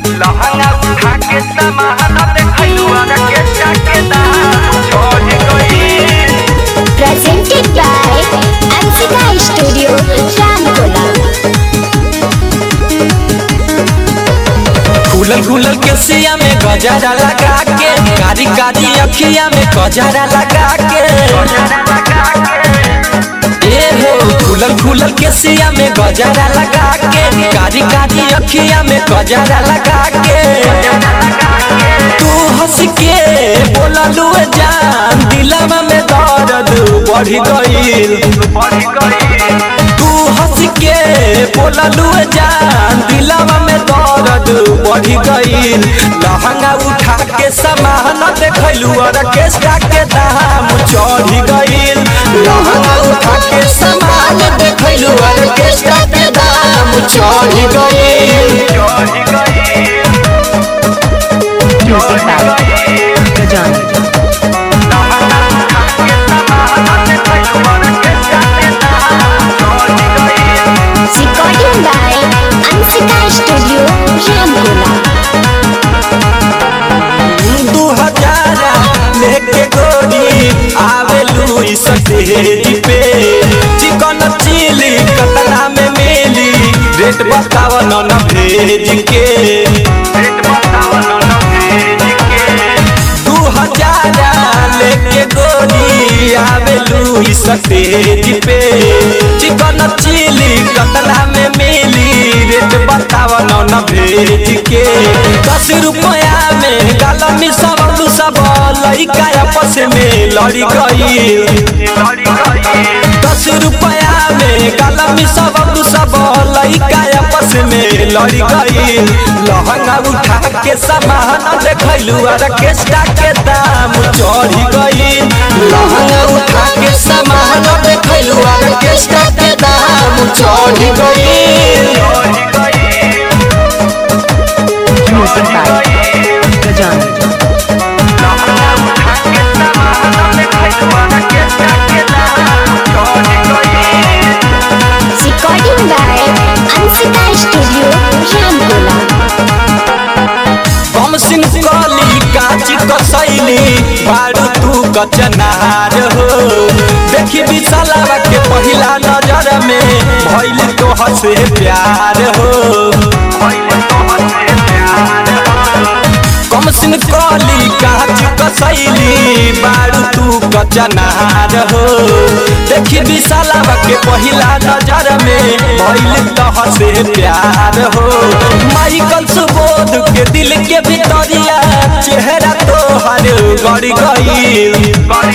लहंगा उठा के सामान देखलू और के जाके दाम छोड़ गई presented by Ansika Studio, Ramkola. खुलल खुलल के सिया में गजरा लगा के कारी कारी अखिया में गजरा लगा के ए हो खुलल खुलल के सिया में गजरा लगा के कारी कारी अखिया में गजरा लगा के तू हंस के बोललू जान दिलवा में दर्द बढ़ गईल बढ़ गई तू हंस के बोललू जान दिलवा में दर्द बढ़ गईल लहंगा उठा के सामान देखलू और केस्टा के दाम चढ़ गईल लहंगा उठा के सामान देखलू और केस्टा के दाम चढ़ गईल चढ़ गई Music by Gajani. Recording by Ansika Studio, Ramkola. दू हजार लेके गोरी आवेलू इस स्टेज पे चिकन चिली कतना में मिली रेट बताव न भेज के दू हजार लेके गोरी आवेलू इस स्टेज पे चिकन चिली कतना में मिली रेट बताव न भेज के दस रुपया में गालमी सब सब लड़का आपस में लड़ी गई दस रुपया में गालमी सब सब लड़का आपस में लड़ी गई लहंगा उठा के सामान देखलू और केस्टा के दाम चढ़ गई लहंगा उठा के सामान देखलू और केस्टा के दाम चढ़ गई Music by Gajani. Recording by Ansika Studio, Ramkola. हम सिंह कली काच कसैली बारू तू कचनार हो देखी विशालावा के पहिला नजर में भइल तो हसे प्यार हो कम सिंह कली काच कसैली बारू तू कचनार हो देखी विशालावा के पहिला नजर में भइल तो हसे प्यार हो माइकल सुबोध के दिल के भितरिया चेहरा तो हर गड़ गई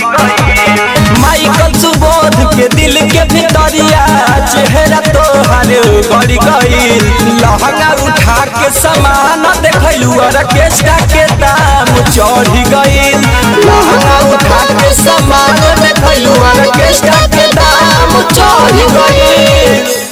माइकल सुबोध के दिल के भितरिया चेहरा तो हर गड़ गई लहंगा उठा के सामान देखलू और केस्टा के दाम चढ़ गई